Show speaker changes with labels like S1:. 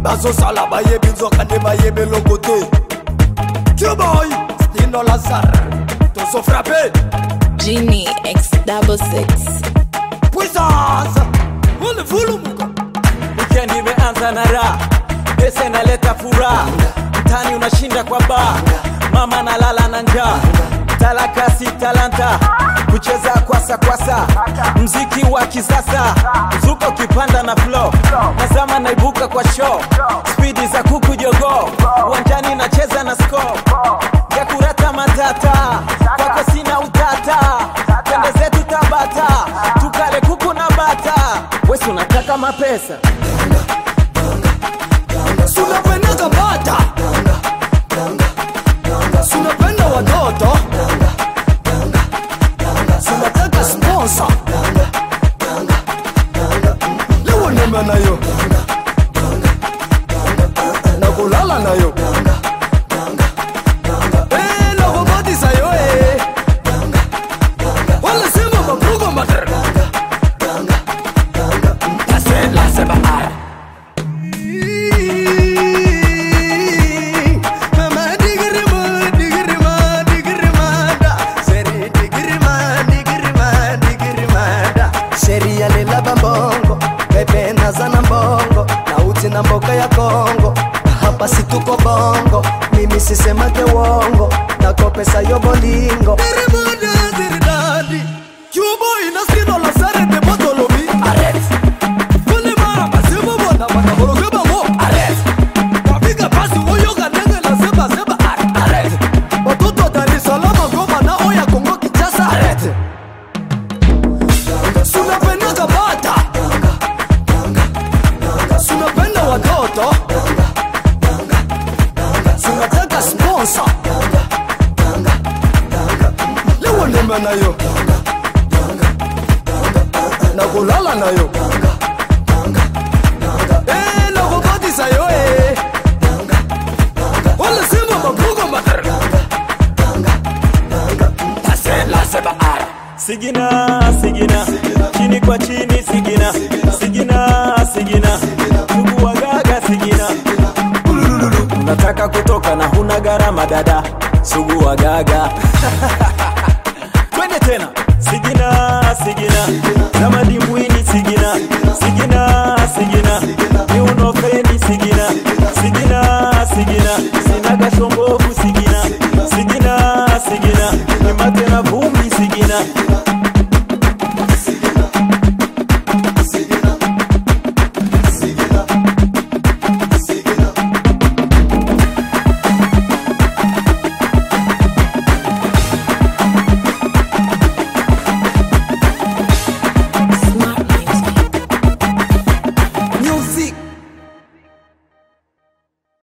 S1: bazosala bayebi nzoka nde bayebi eloko te tuboy stino lazar tozofrape
S2: Genie X double six.
S1: puissance ulivulumuka
S3: Weekend imeanza na raha, pesa inaleta furaha, mtani unashinda kwa baa, mama nalala na njaa, talaka si talanta, kucheza kwasa kwasa, mziki wa kisasa, mzuko kipanda na flow, nazama naibuka kwa show, spidi za kuku jogoo, uwanjani nacheza na score ya kurata matata, kwako sina utata, tende zetu Tabata, tukale kuku na bata, wesi unataka mapesa
S1: sunapendaka bata sunapenda watoto sunataka sponsa lewo neme nayo na kulala nayo Eh, na kubatisa yo eh. wala sema mabugo mater Tasela seba ara Mama digirima, digirima, digirimada. Seri digirima, digirima, digirimada. sheria lilaba mbongo pepe nazana mbongo na uti na mboka ya kongo hapa situko bongo mimi sisemake wongo nako pesa yo bolingo Watoto wa Dar es Salaam, Goma na Oya, Kongo, Kinshasa. Sunapendaka bata sunapenda watoto sunataka sponsa lewo ndema nayo na kulala nayo Eh, na kubatisa yo eh. wala sema mabugo mater tasela seba ara
S3: sigina sigina chini kwa chini sigina sigina sigina ndugu wagaga sigina Ulululu. nataka kutoka na huna gharama dada sugu wagaga twende tena sigina sigina kama dimbwini sigina sigina sigina miunofeni sigina sigina sigina